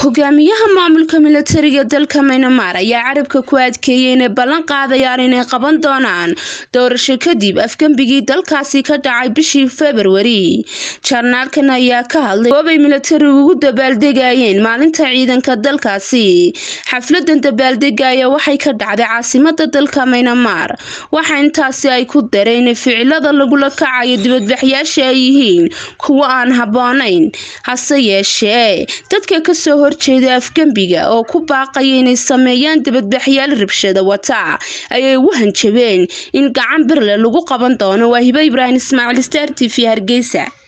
hogaamiyaha maamulka milatariga dalka maynamar ayaa carabka ku adkeeyay inay ballan qaadayaan inay qaban doonaan doorasho kadib afgembigii dalkaasi ka dhacay bishii februari jarnaalkan ayaa ka hadlay goobay milatarigu ugu dabaaldegayeen maalinta ciidanka dalkaasi xafladan dabaaldegaya waxay ka dhacday caasimada dalka maynamar waxa intaasi ay ku dareen ficilada lagula kacayo dibadbaxyaasha ay yihiin kuwo aan habboonayn hase yeeshee dadka kasoo horjeeda afgembiga oo ku baaqaya inay sameeyaan dibadbaxyaal rabshada wata ayay ugu hanjabeen in gacan birle lagu qaban doono waa hibo ibraahim ismaaciil star t v hargeysa